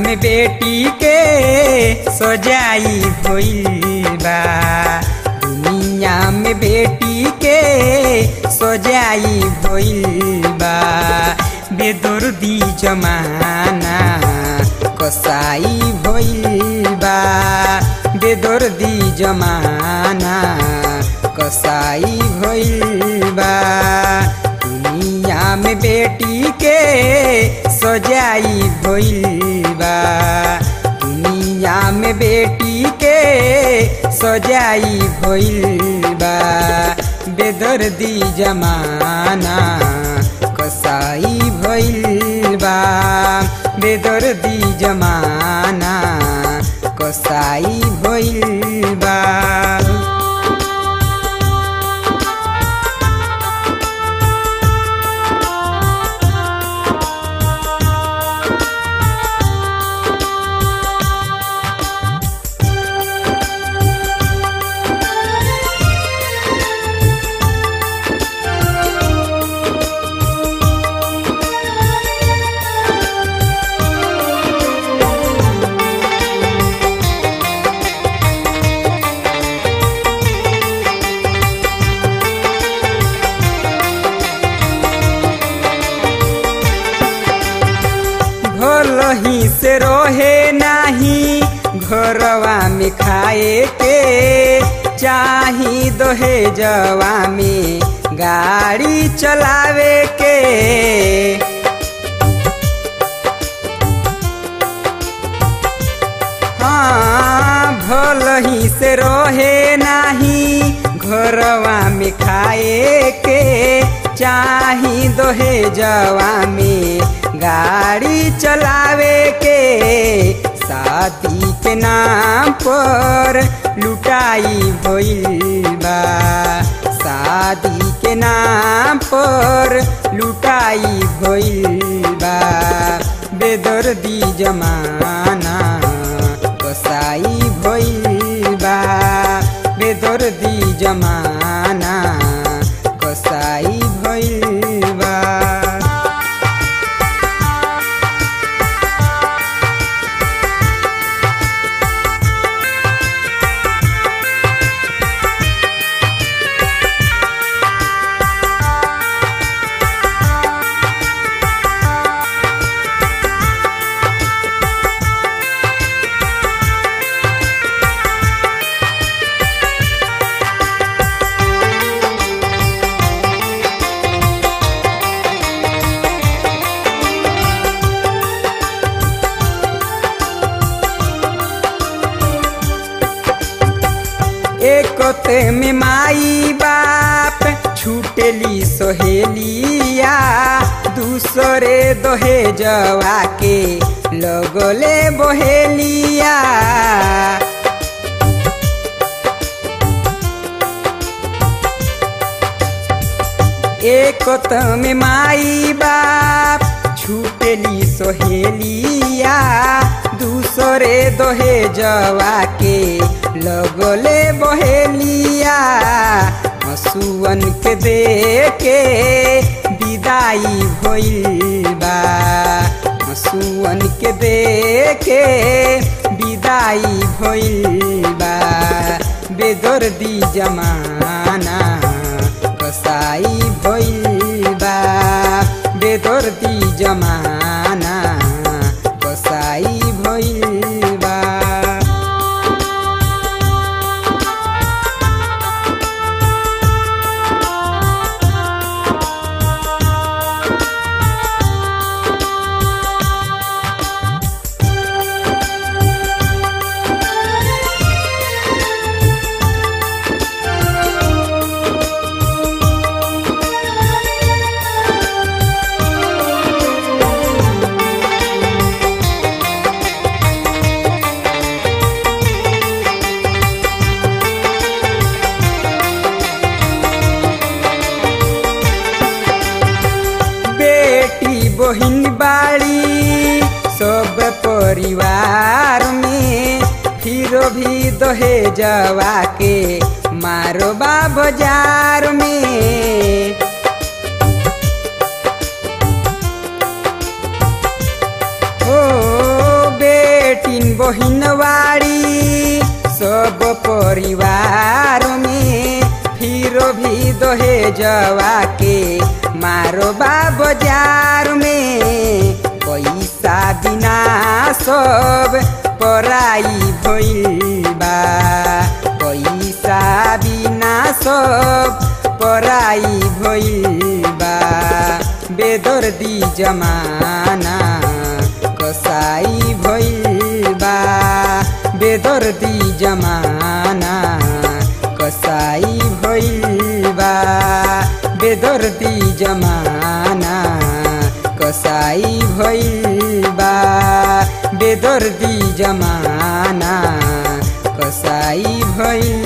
में बेटी के सजाई भइल बा दुनिया में बेटी के सजाई भइल बा बेदर्दी जमाना कसाई भइल बा बेदर्दी जमाना कसाई भइल बा दुनिया में बेटी के सजाई भइल बा दुनिया में बेटी के सजाई भइल बा बेदर्दी जमाना कसाई भइल बा बेदर्दी जमाना कसाई भइल बा भलही से रहे नाही घरवा में खाए के चाही दोहे जवा में गाड़ी चलावे के हाँ भलही से रहे नाही घरवा में खाए के चाही दोहे जवा में गाड़ी चलावे के शादी के नाम पर लुटाई भइल बा शादी के नाम पर लुटाई भइल बा बेदर्दी जमाना कसाई भइल बा बेदर्दी जमाना कसाई भइल बा एकते में माई बाप छूटेली सोहेलिया दूसरे दोहे जवा के लगले बहेलिया एकत में माई बाप छूटेली सोहेलिया दूसरे दोहे जवा के लगले बहेलिया हसुअन के दे के विदाई भइल बा हसुअन के दे के विदाई भइल बा बेदर्दी जमाना कसाई भइल बा बेदर्दी जमाना कसाई भइल बा बेटी बहिन बाड़ी सब परिवार में फिर भी दोहे जवा के मारो बा बाजार में ओ बे बहिनवाड़ी सब परिवार में फिरो भी दोहे जवा के मारो बा बाजार में पैसा बिना सब पराई भइल बा पैसा बिना सब पराई भइल बा बेदर्दी जमाना कसाई भइल बा बेदर्दी जमाना कसाई भइल बा बेदर्दी जमाना कसाई भइल बा बेदर्दी जमाना कसाई भइल